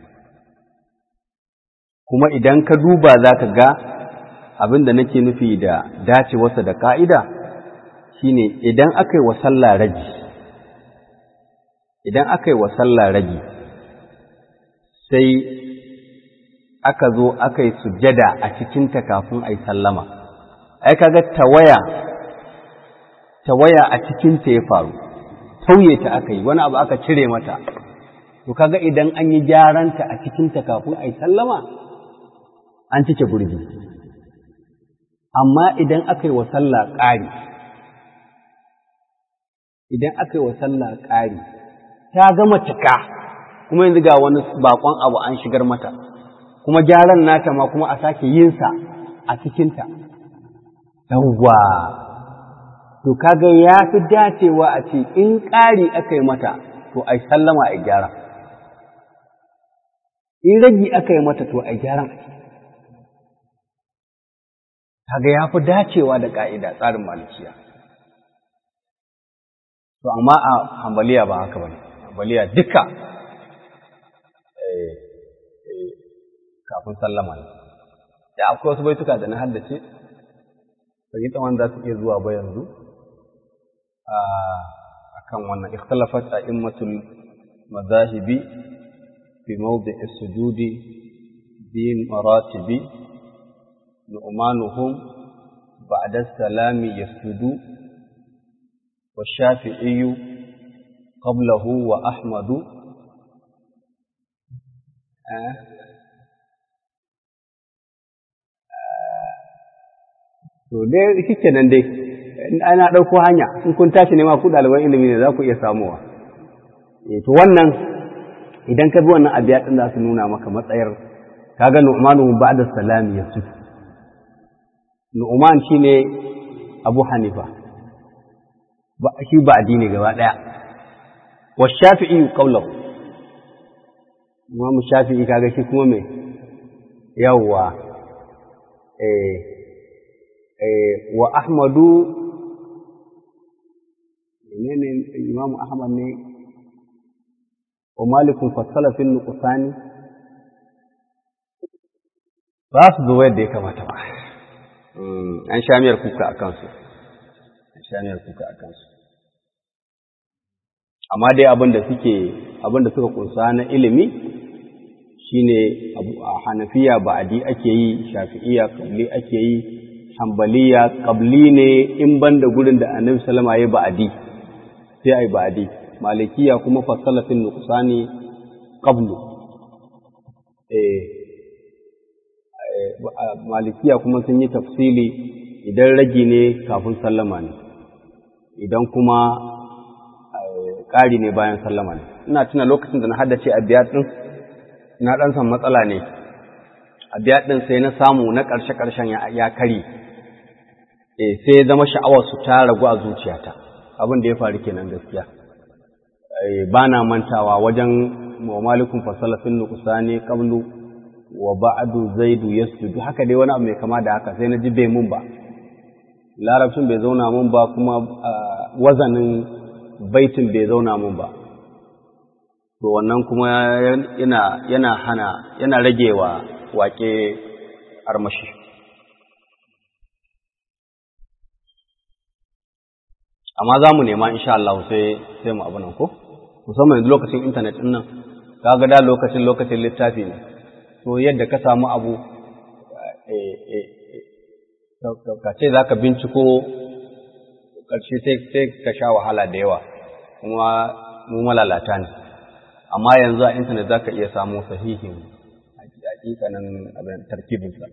kuma idan ka duba za ka ga abin da nake nufi da dacewarsa da ka'ida shine idan aka yi wa sallah ragi idan aka yi wa sallah ragi sai aka zo aka yi sujjada a cikinta kafin a yi sallama ai kaga tawaya tawaya a cikinta ya faru tauye ta aka yi wani abu aka cire mata to kaga idan an yi gyaranta a cikinta kafin a yi sallama an cike gurbi amma idan aka yi wa sallah ƙari idan aka yi wa sallah ƙari ta gama cika kuma yanzu ga wani bakon abu an shigar mata kuma gyaran nata ma kuma a sake yinsa a cikinta yawwa to kaga ya fi dacewa a ce in ƙari aka yi mata to a sallama a gyara in ragi aka yi mata to a gyaran a kaga ya fi dacewa da ƙa'ida tsarin malikiya to amma a hambaliya ba haka ba ne hambaliya duka kafin sallama ne da akwai wasu baituka da na haddace bai tsawon za su iya zuwa ba yanzu a kan wannan ikhtalafat a immatul mazahibi fi mawdi'i sujudi bi maratibi nu'manuhum ba'da salami yasjudu wa shafi'i qablahu wa ahmadu to dai shike nan dai ana ɗauko hanya in kun tashi nema ku ɗaliban ilimi ne za ku iya samuwa to wannan idan ka bi wannan abiya ɗin za su nuna maka matsayar kaga nu'manu ba'da salami yasu nu'man shine abu hanifa ba shi ba addini gaba ɗaya wa shafi'i qawluhu imamu shafi'i kaga shi kuma me yawwa eh wa Ahmadu menene Imam Ahmad ne wa Malikun fassala fil nuqsani ba su zo yadda ya kamata ba an sha miyar kuka a kansu an sha miyar kuka a kansu amma dai abin da suke abin da suka kunsa na ilimi shine a hanafiya ba'adi ake yi shafi'iya kabli ake yi hambaliya ƙabli ne in ban da gurin da annabi salama ya ba'adi sai ai ba'adi malikiya kuma fasalafin nuqsani qablu eh malikiya kuma sun yi tafsili idan ragi ne kafin sallama ne idan kuma ƙari ne bayan sallama ne ina tuna lokacin da na haddace a biyar ɗin na ɗan san matsala ne a biyar ɗin sai na samu na ƙarshe-ƙarshen ya kari eh sai zama sha'awar su ta ragu a zuciyata abin da ya faru kenan gaskiya ba na mantawa wajen wa malikun fasalafin nuqsani qablu wa ba'du zaidu yasjudu haka dai wani abu mai kama da haka sai na ji bai mun ba larabcin bai zauna mun ba kuma wazanin baitin bai zauna mun ba to wannan kuma yana yana hana yana ragewa wake armashi amma za mu nema insha Allah sai sai mu abu nan ko musamman yanzu lokacin intanet ɗin nan kaga da lokacin lokacin littafi ne to yadda ka samu abu ka ce za ka binciko ƙarshe sai ka sha wahala da yawa kuma mu malalata ne amma yanzu a intanet za ka iya samu sahihin hakikanin abin tarkibinsa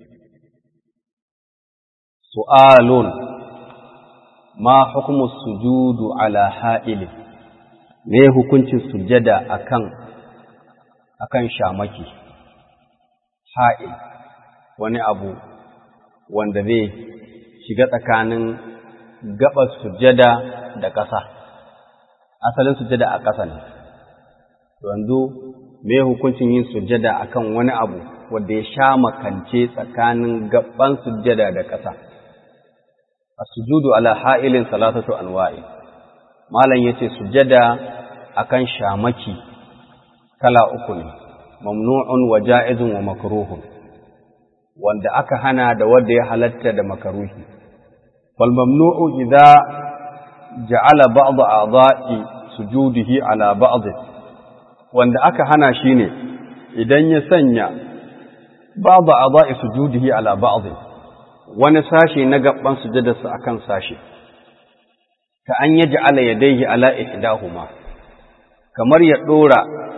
su'alun ma hukumu sujudu ala ha'ili me hukuncin sujada akan akan shamaki ha'il wani abu wanda zai shiga tsakanin gabar sujada da ƙasa asalin sujada a ƙasa ne yanzu me hukuncin yin sujada akan wani abu wanda ya sha makance tsakanin gaban sujada da ƙasa as-sujudu ala ha'ilin salatatu anwa'i malam yace sujada akan shamaki kala uku ne mamnu'un wa ja'izun wa makruhun wanda aka hana da wanda ya halatta da makaruhi fal mamnu'u idza ja'ala ba'd a'dha'i sujudihi ala ba'd wanda aka hana shine idan ya sanya ba'd a'dha'i sujudihi ala ba'd wani sashe na gaban sujudarsa akan sashe ka an yaj'ala yadayhi ala ihdahuma kamar ya dora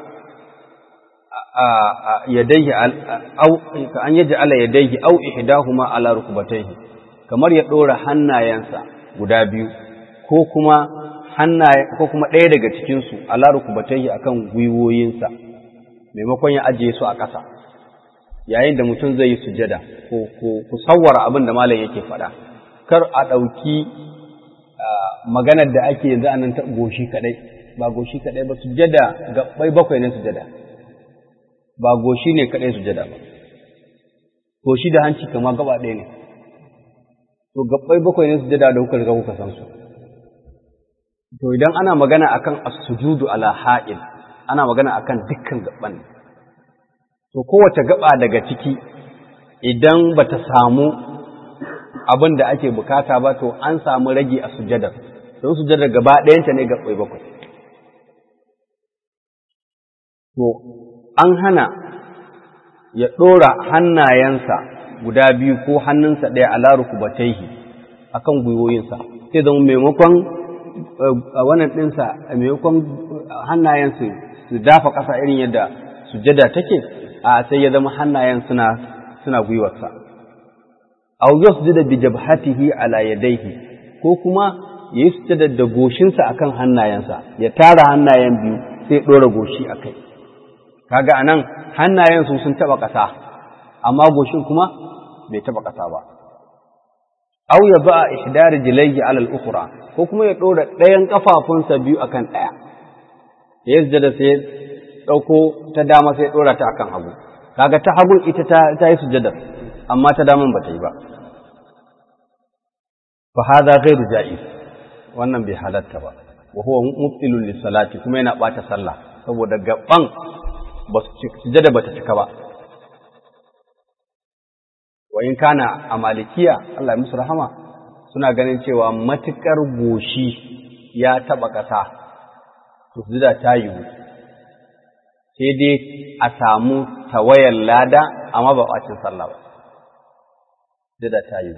yadayhi au ka an yaj'ala yadayhi au ihdahuma ala rukbatayhi kamar ya dora hannayensa guda biyu ko kuma hannaye ko kuma ɗaya daga cikin su ala rukbatayhi akan gwiwoyinsa maimakon ya ajiye su a ƙasa yayin da mutum zai yi sujada ko ko ku sawwara abin da malam yake faɗa kar a ɗauki maganar da ake yanzu a nan ta goshi kaɗai ba goshi kaɗai ba sujada gaɓɓai bakwai ne sujada ba goshi ne kaɗai sujada ba goshi da hanci kama gaba ɗaya ne to gaɓɓai bakwai ne sujada da kuka riga kuka san su to idan ana magana akan as-sujudu ala ha'il ana magana akan dukkan gaɓɓan ne to kowace gaba daga ciki idan bata samu abin da ake bukata ba to an samu rage a sujadar don sujadar gaba ɗayanta ne gaɓɓai bakwai to an hana ya ɗora hannayensa guda biyu ko hannunsa ɗaya a laruku bataihi a kan gwiwoyinsa sai zama maimakon wannan ɗinsa maimakon hannayensu su dafa ƙasa irin yadda sujada take a sai ya zama hannayen suna suna gwiwarsa aw yasjuda bi jabhatihi ala yadayhi ko kuma yayi sujada da goshinsa akan hannayensa ya tara hannayen biyu sai ɗora goshi akai kaga anan hannayen su sun taba ƙasa amma goshin kuma bai taba ƙasa ba aw ya ba ihdar jilayhi ala al-ukhra ko kuma ya dora ɗayan kafafunsa biyu akan ɗaya ya sujada sai dauko ta dama sai dora ta akan hagu kaga ta hagun ita ta ta yi sujada amma ta daman ba ta yi ba fa hadha ghairu ja'iz wannan bai halatta ba wa huwa mubtilun lis-salati kuma yana bata sallah saboda gaban sujada ba ta cika ba wa in kana a malikiya Allah ya musu rahama suna ganin cewa matukar goshi ya taba ƙasa to sujada ta yiwu sai dai a samu tawayar lada amma ba bacin sallah ba sujada ta yiwu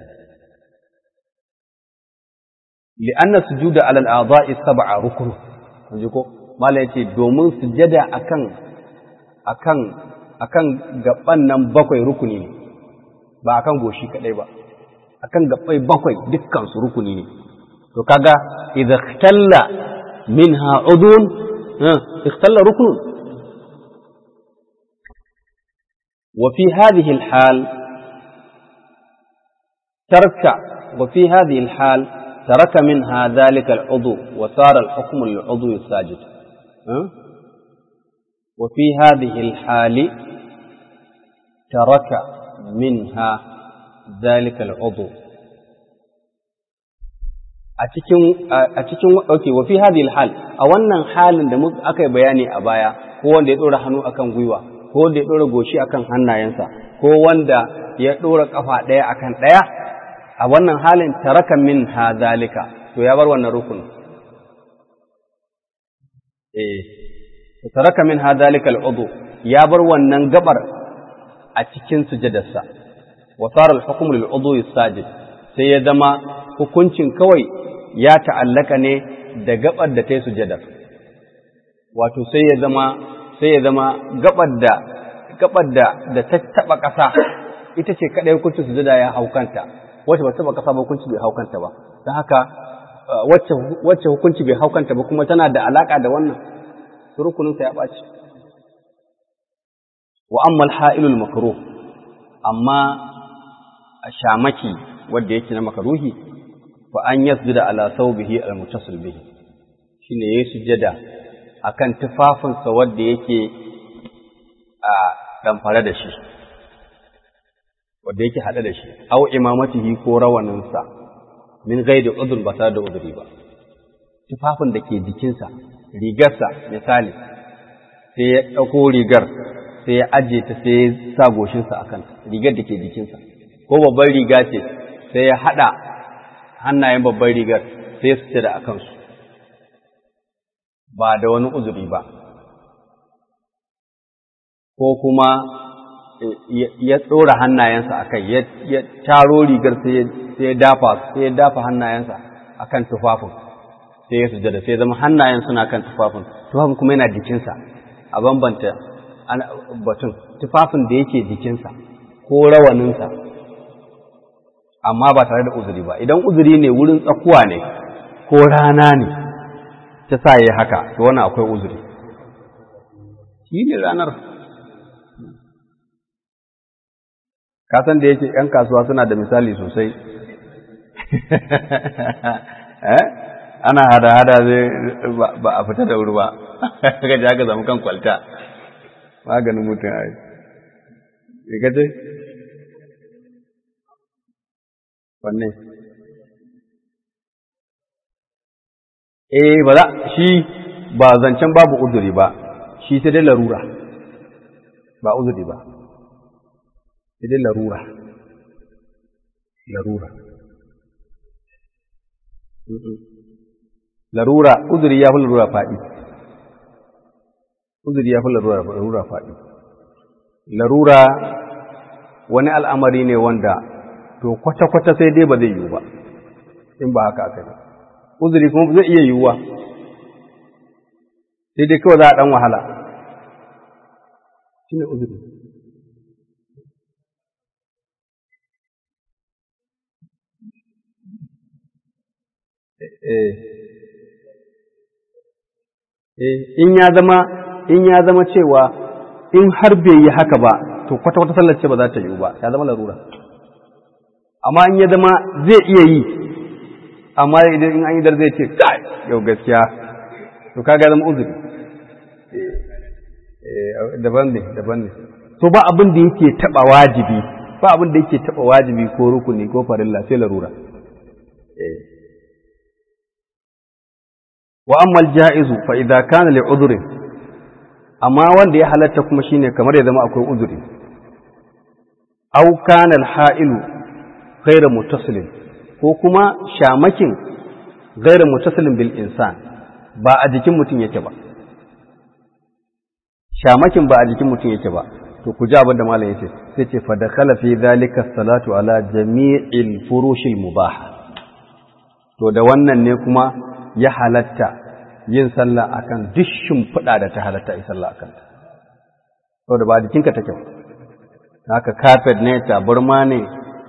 li'anna sujuda ala al-a'dha'i sab'a rukun kun ji ko mala yace domin sujada akan akan akan gaban nan bakwai rukuni ne ba akan goshi kadai ba akan gabbai bakwai dukkan su rukuni ne to kaga idza ikhtalla minha udun ikhtalla rukun wa fi hadhihi al-hal tarka wa fi hadhihi al-hal taraka minha dhalika al-udhu wa sara al-hukm lil-udhu as-sajid وفي هذه الحال ترك منها ذلك العضو a cikin a cikin okay wa fi hadhihi alhal a wannan halin da muka aka yi bayani a baya ko wanda ya dora hannu akan gwiwa ko wanda ya dora goshi akan hannayensa ko wanda ya dora kafa daya akan daya a wannan halin taraka min hadhalika to ya bar wannan rukun eh taraka min hadhalika al'udu ya bar wannan gabar a cikin sujadarsa wa sara al-hukmu lil udhu sajid sai ya zama hukuncin kawai ya ta'allaka ne da gabar da ta yi sujadar wato sai ya zama sai ya zama gabar da gabar da da ta taba ƙasa ita ce kadai hukuncin sujada ya haukanta wacce ba taba ƙasa ba hukunci bai haukanta ba don haka wacce wacce hukunci bai haukanta ba kuma tana da alaka da wannan rukunin sa ya ɓaci wa amma al-ha'ilul makruh amma a shamaki wanda yake na makaruhi fa an yasjuda ala thawbihi al-muttasil bihi shine yayi sujada akan tufafinsa wanda yake a damfare da shi wanda yake hada da shi aw imamatihi ko rawaninsa min ghairi udhr ba tare da udhri ba tufafin da ke jikinsa rigarsa misali sai ya ɗauko rigar sai ya ajiye ta sai ya sa goshinsa a kanta rigar da ke jikinsa ko babban riga ce sai ya haɗa hannayen babban rigar sai su ce da a kansu ba da wani uzuri ba ko kuma ya tsora hannayensa a kai ya taro rigar sai ya dafa sai ya dafa hannayensa a kan tufafin sai ya sujada sai zama hannayen suna kan tufafin tufafin kuma yana jikinsa a bambanta batun tufafin da yake jikinsa ko rawaninsa amma ba tare da uzuri ba idan uzuri ne wurin tsakuwa ne ko rana ne ta sa yi haka to wani akwai uzuri shi ne ranar kasan da yake ‘yan kasuwa suna da misali sosai ana hada-hada zai ba a fita da wuri ba ka ji haka zama kan kwalta maganin mutum a yi gaje wanne eh ba za shi ba zancen babu uzuri ba shi sai dai larura ba uzuri ba sai dai larura larura larura uzuri ya fi larura faɗi uzuri ya fi larura faɗi larura wani al'amari ne wanda to kwata-kwata sai dai ba zai yiwu ba in ba haka aka yi uzuri kuma zai iya yiwuwa sai dai kawai za a ɗan wahala shi ne uzuri in ya zama in ya zama cewa in har bai yi haka ba to kwata-kwata sallar ce ba za ta yiwu ba ya zama larura amma in ya zama zai iya yi amma idan in an yi dar zai ce kai yau gaskiya to kaga zama uzuri daban ne daban ne to ba abin da yake taba wajibi ba abin da yake taba wajibi ko rukuni ko farilla sai larura wa amma al-ja'izu fa idza kana li udhrin amma wanda ya halatta kuma shine kamar ya zama akwai uzuri aw kana al-ha'ilu ghayra muttasilin ko kuma shamakin ghayra muttasilin bil insan ba a jikin mutum yake ba shamakin ba a jikin mutum yake ba to ku ji abin da malam yace sai ce fa dakhala fi dhalika salatu ala jami'il furushil mubaha to da wannan ne kuma ya halatta yin sallah akan duk shimfiɗa da ta halatta yi sallah akan ta saboda ba jikinka take haka carpet ne taburma ne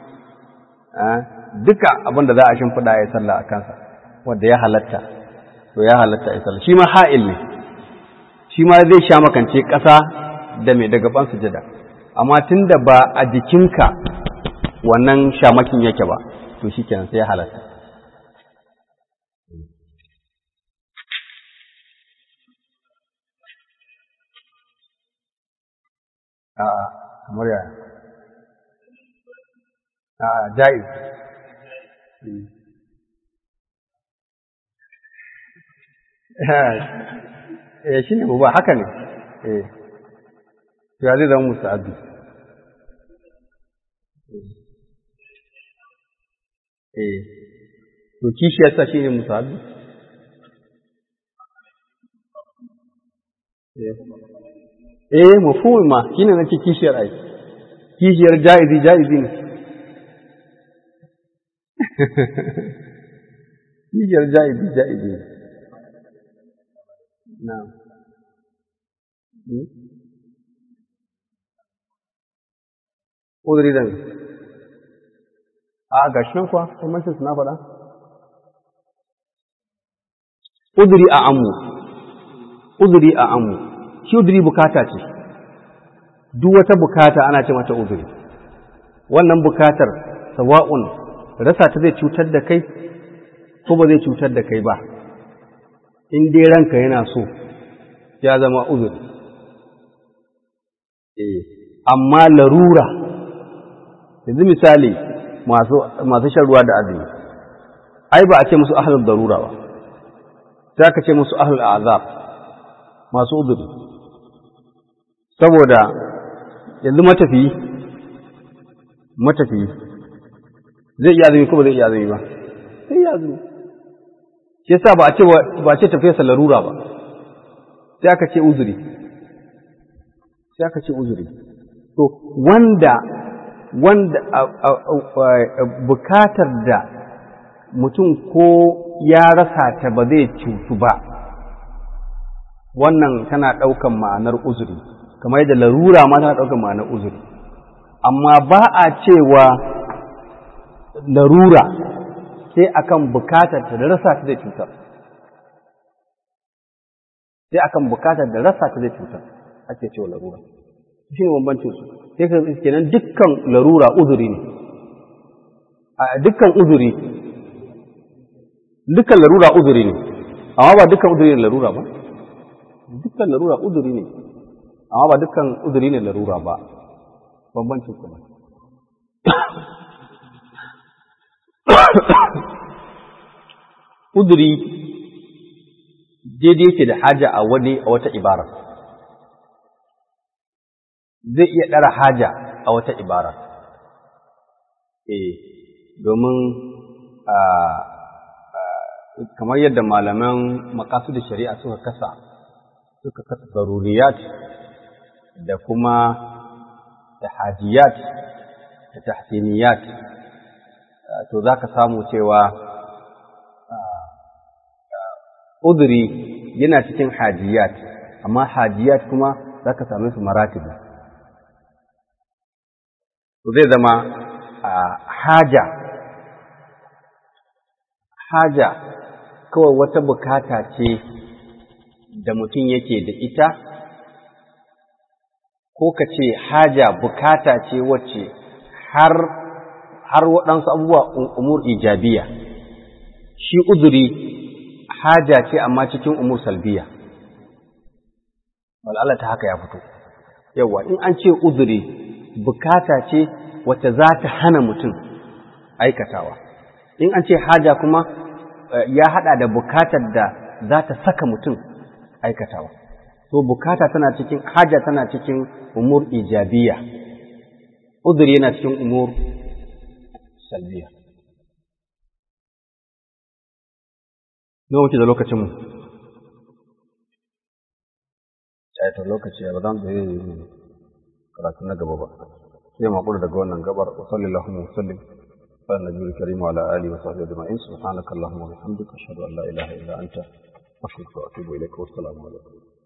duka abin da za a shimfiɗa ya sallah a kansa wanda ya halatta to ya halatta ya sallah shi ma ha'il ne shi ma zai sha makance ƙasa da mai daga ban sujada amma tun da ba a jikinka wannan shamakin yake ba to shi kenan sai ya halatta A'a, kamar yaya. A'a, ja'iz. Eh, shi ne ba haka ne. Eh, ya zai zama musta'abi. Eh, to kishi yasa shi ne musta'abi? eh mafhumi ma shine nake kishiyar ai kishiyar jaizi jaizi ne kishiyar jaizi jaizi ne na'am uzuri da a ga shi kuwa bambancin su na faɗa uzuri a amu uzuri a amu shi uzuri bukata ce duk wata bukata ana ce mata uzuri wannan bukatar sawa'un rasa ta zai cutar da kai ko ba zai cutar da kai ba in dai ranka yana so ya zama uzuri eh amma larura yanzu misali masu shan ruwa da azumi ai ba a ce musu ahlul darura ba sai aka ce musu ahlul azab masu uzuri saboda yanzu matafiyi matafiyi zai iya azumi ko ba zai iya azumi ba sai iya azumi shi yasa ba a ce ba a ce tafiyarsa larura ba sai aka ce uzuri sai aka ce uzuri to wanda wanda bukatar da mutum ko ya rasa ta ba zai cutu ba wannan tana ɗaukan ma'anar uzuri kamar yadda larura ma tana ɗaukan ma'anar uzuri amma ba a cewa larura sai akan bukatar ta da rasa ta zai cutar sai akan bukatar da rasa ta zai cutar ake cewa larura shi ne bambancin su sai ka kenan dukkan larura uzuri ne a dukkan uzuri dukkan larura uzuri ne amma ba dukkan uzuri ne larura ba dukkan larura uzuri ne amma ba dukkan uzuri ne larura ba bambancin su ne uzuri daidai yake da haja a wani a wata ibara zai iya ɗara haja a wata ibara eh domin kamar yadda malaman makasu da shari'a suka kasa suka kasa zaruriyat da kuma tahajiyat da tahsiniyat to za ka samu cewa uduri yana cikin hajiyat amma hajiyat kuma za ka same su maratibu to zai zama haja haja kawai wata bukata ce da mutum yake da ita ko ka ce haja bukata ce wacce har har waɗansu abubuwa umur ijabiya shi uzuri haja ce amma cikin umur salbiya wal'ala ta haka ya fito yawa in an ce uzuri bukata ce wacce za ta hana mutum aikatawa in an ce haja kuma ya hada da bukatar da za ta saka mutum aikatawa so bukata tana cikin haja tana cikin umur ijabiya uzuri yana cikin umur salbiya nawa wuce da lokacinmu to lokaci ba za mu yi karatu na gaba ba sai mu daga wannan gabar wa sallallahu alaihi wa sallam على النبي الكريم وعلى آله وصحبه أجمعين سبحانك اللهم وبحمدك أشهد أن لا إله إلا أنت أستغفرك وأتوب إليك والسلام عليكم